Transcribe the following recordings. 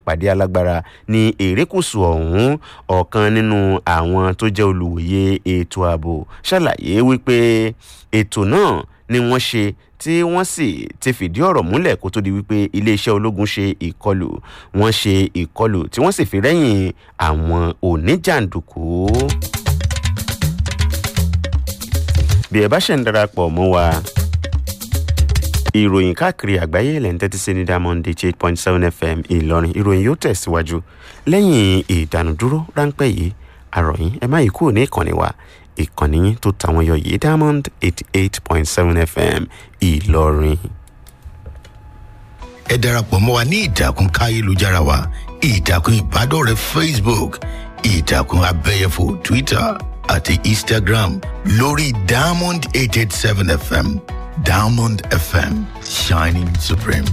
ìpàdé alágbára ní erékùṣù ọ̀hún ọ̀kan nínú àwọn tó jẹ́ olùwòye ètò ààbò ṣàlàyé wípé ètò náà ni wọ́n ṣe tí wọ́n sì ti fìdí ọ̀rọ̀ múlẹ̀ kó tó di wípé iléeṣẹ́ ológun ṣe ìkọlù wọ́n ṣe ìkọlù tí wọ́n sì fi rẹ́yìn àwọn oníjàǹdùkú. bí ẹ bá ṣe ń darapọ̀ mọ́ wa ìròyìn káàkiri àgbáyé ilẹ̀ ń tẹ́tí sí ní diamond eight point seven fm ìlọrin ìròyìn yóò tẹ̀síwájú lẹ́yìn ìdánudúró ráńpẹ́ yìí àròyìn ẹ má yí kúrò ní ìkànnì wa ìkànnì yín tó tàwọn yọ yìí diamond eighty eight point seven fm ìlọrin. ẹ darapọ̀ mọ́ wa ní ìtàkùn káyélujára wa ìtàkùn ìbádọ́rẹ̀ẹ́ facebook ìtàkùn abẹ́yẹfò twitter àti instagram lórí diamond eight eight seven fm diamond fm shining supreme.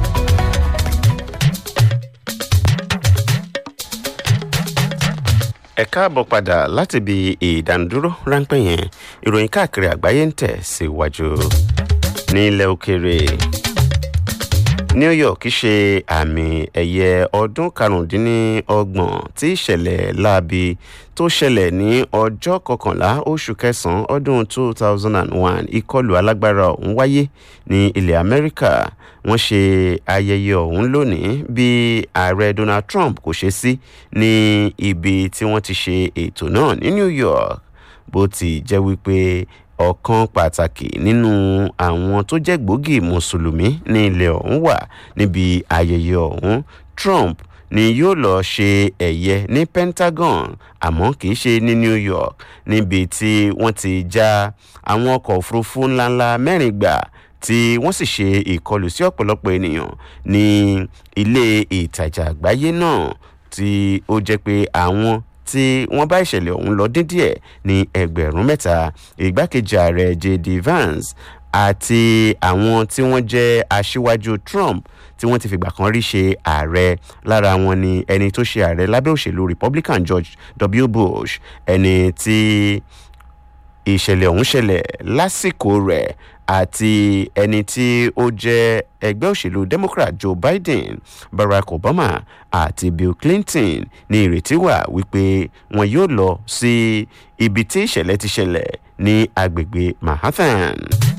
ẹ káàbọ̀ padà láti ibi ìdánudúró ráńpẹ́ yẹn ìròyìn káàkiri àgbáyé ń tẹ̀ síwájú ní ilẹ̀ òkèèrè new york ṣe àmì ẹ̀yẹ ọdún karùndínlọ́gbọ̀n tí ìṣẹ̀lẹ̀ láabi tó ṣẹlẹ̀ ní ọjọ́ kọkànlá oṣù kẹsàn-án ọdún two thousand and one ìkọlù alágbára ọ̀hún wáyé ní ilẹ̀ amẹ́ríkà wọ́n ṣe ayẹyẹ ọ̀hún lónìí bí ààrẹ donald trump kò ṣe sí ní ibi tí wọ́n ti ṣe ètò náà ní new york bó ti jẹ́ wípé ọ̀kan pàtàkì nínú àwọn tó jẹ́ gbòógì mùsùlùmí ní ilẹ̀ ọ̀hún wà níbi ayẹyẹ ọ̀hún trump ni yóò lọ ṣe ẹ̀yẹ ní pentagon àmọ́ kì í ṣe ní new york níbi tí wọ́n ti já àwọn ọkọ̀ òfurufú ńláńlá mẹ́rin gbà tí wọ́n sì ṣe ìkọlù sí ọ̀pọ̀lọpọ̀ ènìyàn ní ilé ìtajà àgbáyé náà tí ó jẹ́ pé àwọn tí wọ́n bá ìṣẹ̀lẹ̀ ọ̀hún lọ dín díẹ̀ ní ẹgbẹ̀rún mẹ́ta ìgbákejì ààrẹ jd vance àti àwọn tí wọ́n jẹ́ aṣíwájú trump tí wọ́n ti fìgbà kan rí ṣe ààrẹ lára wọn ni ẹni tó ṣe ààrẹ lábẹ́ òṣèlú republican george w bush ẹni tí ìṣẹ̀lẹ̀ ọ̀hún ṣẹlẹ̀ lásìkò rẹ̀ àti ẹni tí ó jẹ́ ẹgbẹ́ òṣèlú democrat joe biden barack obama àti bill clinton ní ìrètí wà wípé wọn yóò lọ sí ibi tí ìṣẹ̀lẹ̀ ti ṣẹlẹ̀ ní agbègbè manhattan.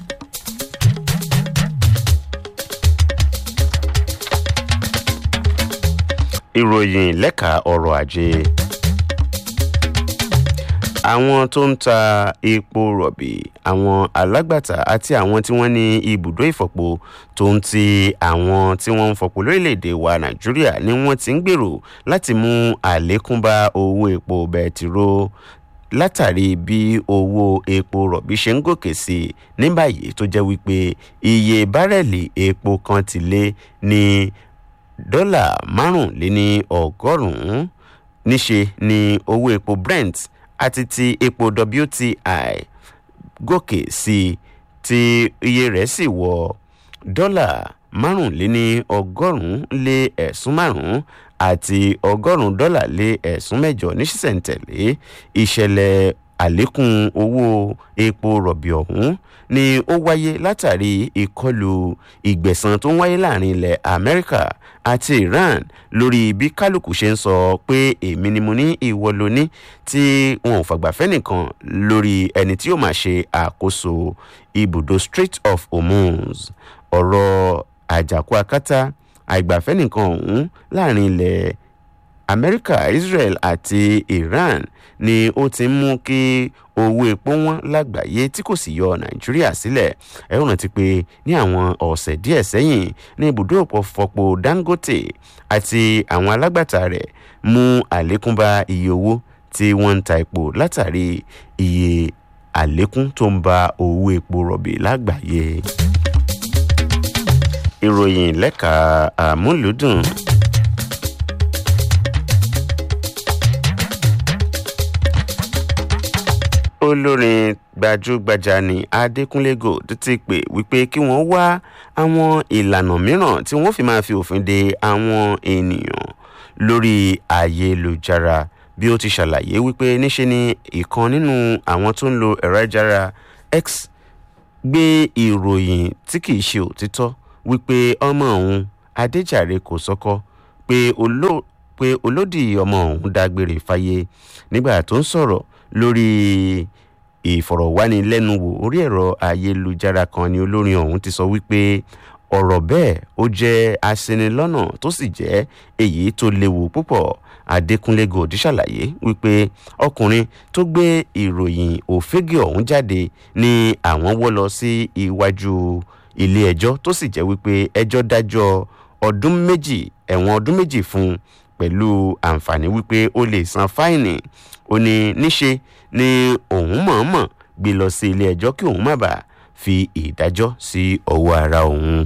ìròyìn lẹ́ka ọrọ̀ ajé àwọn tó ń ta epo rọ̀bì àwọn alágbàtà àti àwọn tí wọ́n ní ibùdó ìfọ̀pọ̀ tó ń ti àwọn tí wọ́n ń fọ̀pọ̀ lórílẹ̀‐èdè wa nàìjíríà ni wọ́n ti ń gbèrò láti mú àlékún bá owó epo bẹtiró látàrí bí owó epo rọ̀bì ṣe ń gòkè sí i ní báyìí tó jẹ́ wípé iye bárẹ̀lì epo kan ti lé ní dọ́là márùnléní ọgọ́rùn-ún níṣe ni owó epo brent àti ti epo wti gòkè sí i tí iye rẹ̀ sì wọ dọ́là márùnléní ọgọ́rùn-ún lé ẹ̀sún márùn-ún àti ọgọ́rùn-ún dọ́là lé ẹ̀sún mẹ́jọ ní sísẹ̀ntẹ̀lé ìṣẹ̀lẹ̀ àlékún owó epo rọ̀bì ọ̀hún ni ó wáyé látàrí ìkọlù ìgbẹ̀san tó ń wáyé láàrin ilẹ̀ amẹ́ríkà àti iran lórí bí kálukú ṣe ń sọ pé èmi ni mo ní ìwọ ló ní tí wọn ò fàgbàfẹ́ nìkan lórí ẹni tí yóò máa ṣe àkóso ibùdó strait of hormuz ọ̀rọ̀ àjàkú akátá àìgbàfẹ́ nìkan ọ̀hún láàrin ilẹ̀ amẹ́ríkà israel àti iran ni ó ti ń mú kí owó epo wọn lágbàáyé tí kò sì yọ nàìjíríà sílẹ̀ ẹ ó rántí pé ní àwọn ọ̀sẹ̀ díẹ̀ sẹ́yìn ní ibùdó òpófọ́pọ̀ dangote àti àwọn alágbàtà rẹ̀ mú àlékún bá iye owó tí wọ́n ń ta epo látàrí iye àlékún tó ń ba owó epo rọ̀bì lágbàáyé ìròyìn lẹ́ka àmúlùdùn. olórin gbajúgbajà ní adékúnlé gold ti pè wípé kí wọ́n wá àwọn ìlànà mìíràn tí wọ́n fi máa fi òfin de àwọn ènìyàn lórí ayélujára bí ó ti ṣàlàyé wípé níṣe ni ìkan nínú àwọn tó ń lo ẹ̀rọ ayélujára x gbé ìròyìn tí kìí ṣe òtítọ́ wípé ọmọ òun adéjàre kò sọ́kọ́ pé oló pé olódì ọmọ ọ̀hún dágbére fáyé nígbà tó ń sọ̀rọ̀ lórí ìfọ̀rọ̀wánilẹ́nuwò orí ẹ̀rọ ayélujára kan ni olórin ọ̀hún ti sọ wípé ọ̀rọ̀ bẹ́ẹ̀ ó jẹ́ aṣinilọ́nà tó sì jẹ́ èyí tó léwu púpọ̀ adékúnlé gold ṣàlàyé wípé ọkùnrin tó gbé ìròyìn òfégè ọ̀hún jáde ní àwọn wọ́ lọ sí iwájú ilé ẹjọ́ tó sì jẹ́ wípé ẹjọ́ dájọ́ ọdún méjì ẹ̀wọ̀n ọdún méjì fún un pẹ̀lú àǹfààní wípé ó lè san fáìnì ó ní níṣe ni òun mọ̀ọ́mọ̀ gbé lọ sí ilé ẹjọ́ kí òun má bàa fi ìdájọ́ sí ọwọ́ ara òun.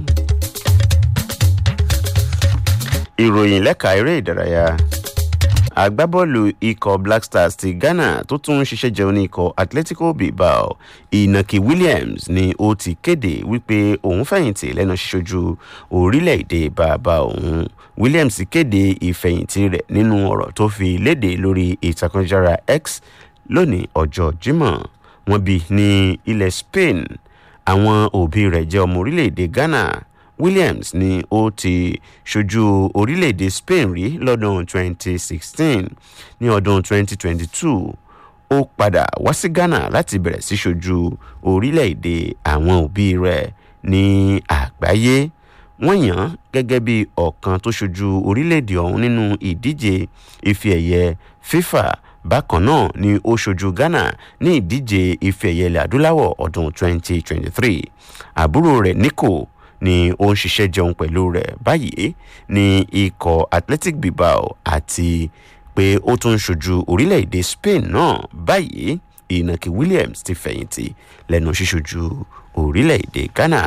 ìròyìn lẹ́ka eré ìdárayá agbábọ́ọ̀lù ikọ̀ black stars ti ghana tó tún ń ṣiṣẹ́ jẹun ní ikọ̀ atletico bilbao inaki williams ni ó ti kéde wípé òun fẹ̀yìntì lẹ́nu ṣíṣojú orílẹ̀-èdè bàbá òun williams kéde ìfẹ̀yìntì rẹ̀ nínú ọ̀rọ̀ tó fi léde lórí ìtàkùnjára x lónìí ọjọ́ jimoh wọn bí ní ilẹ̀ spain àwọn òbí rẹ̀ jẹ́ ọmọ orílẹ̀-èdè ghana williams ni ó ti ṣojú orílẹ̀-èdè spain rí lọ́dún 2016 ní ọdún 2022 ó padà wá sí ghana láti bẹ̀rẹ̀ sí ṣojú orílẹ̀-èdè àwọn òbí rẹ̀ ní àgbáyé wọ́n yàn án gẹ́gẹ́ bí ọ̀kan tó ṣojú orílẹ̀-èdè ọ̀hún nínú ìdíje ife ẹ̀yẹ fifa bákan náà ni ó ṣojú ghana ní ìdíje ife ẹ̀yẹ ilẹ̀ adúláwọ̀ ọdún 2023 àbúrò rẹ̀ nico ni ó ń ṣiṣẹ́ jẹun pẹ̀lú rẹ̀ báyìí ní ikọ̀ athletic bilbao àti pé ó tún ń ṣojú orílẹ̀-èdè spain náà báyìí ìnàkí williams ti fẹ̀yìntì lẹ́nu ṣíṣojú orílẹ̀-èdè ghana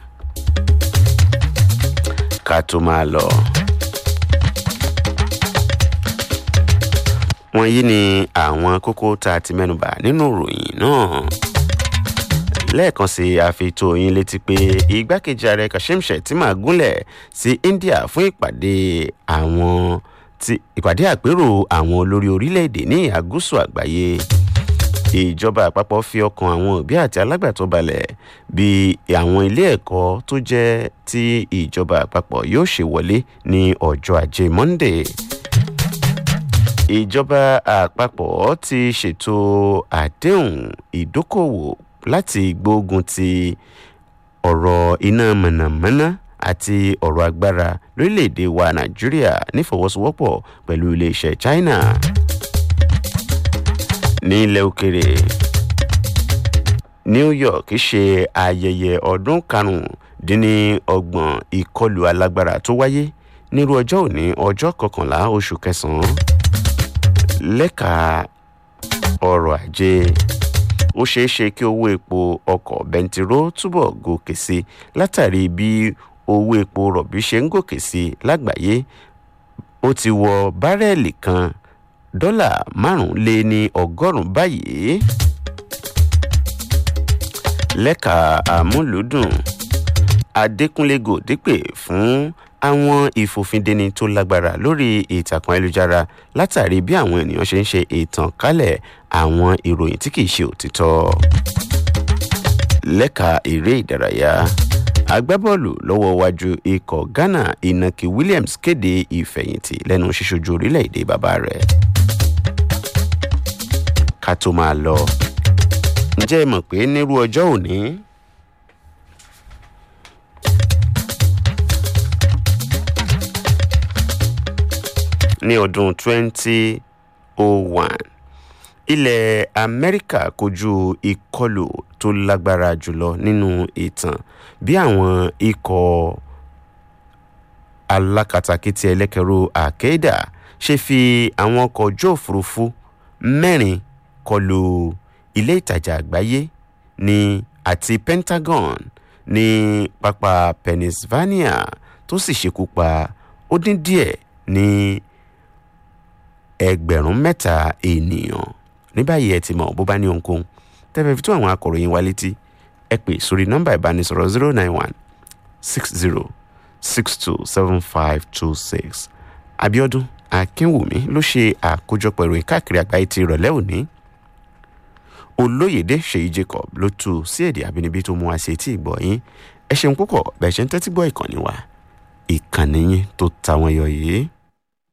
ká tó máa lọ. wọ̀nyí ni àwọn kókó tá a ti mẹ́nuba nínú ìròyìn náà lẹ́ẹ̀kan sí àfitó yín létí pé igbákejì ààrẹ kashim shettima gúnlẹ̀ sí india fún ìpàdé àwọn ti ìpàdé àpérò àwọn olórí orílẹ̀-èdè ní àgúsù àgbáyé ìjọba àpapọ̀ fi ọkàn àwọn òbí àti alágbàtọ́ balẹ̀ bí àwọn ilé ẹ̀kọ́ tó jẹ́ tí ìjọba àpapọ̀ yóò ṣe wọlé ní ọjọ́ ajé monday ìjọba àpapọ̀ ti ṣètò àdéhùn ìdókòwò láti gbógun ti ọ̀rọ̀ iná mọ̀nàmọ́ná àti ọ̀rọ̀ agbára lórílẹ̀‐èdè wa nàìjíríà nífọwọ́sowọ́pọ̀ pẹ̀lú iléeṣẹ́ china ní ilẹ̀ òkèrè new york ṣe ayẹyẹ ọdún karùndínlọ́gbọ̀n ìkọlù alágbára tó wáyé nírú ọjọ́ òní ọjọ́ kọkànlá oṣù kẹsàn-án lẹ́ka ọrọ̀ ajé ó ṣeé ṣe kí owó epo ọkọ̀ bẹntiró túbọ̀ gòkè sí látàrí bí owó epo rọ̀bì ṣe ń gòkè sí lágbàáyé ó ti wọ bárẹ́ẹ̀lì kan dọ́là márùn-ún-lé ní ọgọ́rùn-ún báyìí lẹ́ka àmúlùdùn adékúnlé gòdìpè fún àwọn ìfòfindeni tó lágbára lórí ìtàkùn ayélujára látàrí bí àwọn ènìyàn ṣe ń ṣe ìtànkálẹ̀ àwọn ìròyìn tí kìí ṣe òtítọ́ lẹ́ka eré ìdárayá agbábọ́ọ̀lù lọ́wọ́ wájú ikọ̀ ghana inaki williams kéde ìfẹ̀yìntì lẹ́nu ṣíṣojú orílẹ̀-èdè bàbá rẹ̀ ká tó máa lọ ǹjẹ́ ẹ mọ̀ pé nírú ọjọ́ òní ní ọdún 2001 ilẹ̀ amẹ́ríkà kojú ìkọlù tó lágbára jùlọ nínú ìtàn bí àwọn ikọ̀ alákatakítí ẹlẹ́kẹ̀rú àkéèdà ṣe fi àwọn ọkọ̀ ojú òfurufú mẹ́rin kọlu ilé ìtajà àgbáyé ní àti pentagon ní pápá pennsylvania tó sì ṣekú pa ó dín díẹ̀ ní ẹgbẹ̀rún mẹ́ta ènìyàn ní báyìí ẹ ti mọ̀ bó bá ní ohunkóhun tẹ́fẹ́ fi tó àwọn akọ̀ròyìn wa létí ẹ pè sórí nọ́mbà ìbánisọ̀rọ̀ zero nine one six zero six two seven five two six abiodun akínwùmí ló ṣe àkójọpọ̀ ìròyìn káàkiri àgbáyé ti ìrọ̀lẹ́ òní olóyèdè ṣèyí jacob ló tú sí èdè àbínibí tó mú wa ṣe tí ìgbọ̀ yín ẹ ṣeun púpọ̀ bẹ́ẹ̀ ṣe ń tẹ́tí gbọ́ ìkànnì wa ìkànnì yín tó ta wọn yọ yìí.